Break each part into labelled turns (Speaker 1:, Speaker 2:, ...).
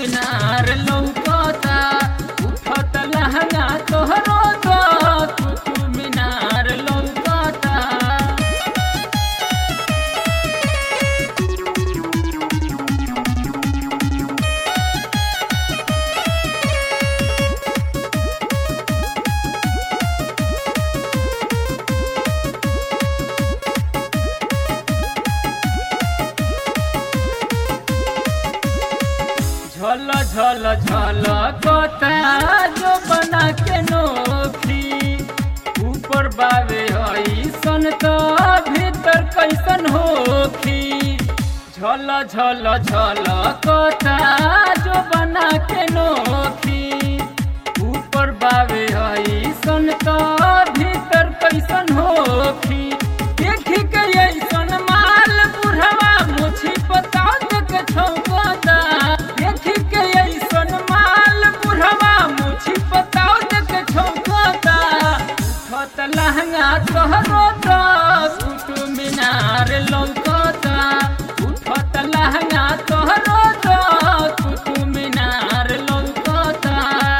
Speaker 1: मीनार लौकता उठत लहंगा तोहरो तो कुतुब मीनार लौकता झल झल झल कता जो बना के नोखी ऊपर बावे ऐसन तो भीतर कैसन होखी झल झल झल कता जो बना के नोखी ऊपर बावे ऐसन तो भीतर कैसन होखी देखी के ऐसन माल बुढ़वा मुछी पतांग के छौकता देखी के ऐसन माल बुढ़वा मुछी पतांग के छौकता उठत लहंगा तोहरो तो कुतुब मीनार लौकता उठत लहंगा तोहरो तो कुतुब मीनार लौकता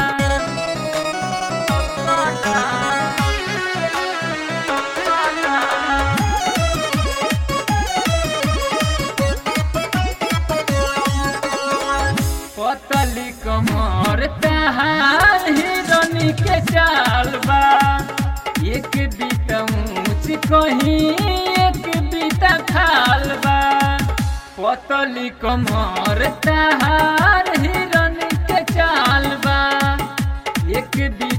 Speaker 1: पतली कमर तहार हिरनी के चाल बा एक बीता ऊंच कहीं एक बीता खाल बा पतली कमर तहार हिरनी के चाल बा एक बीता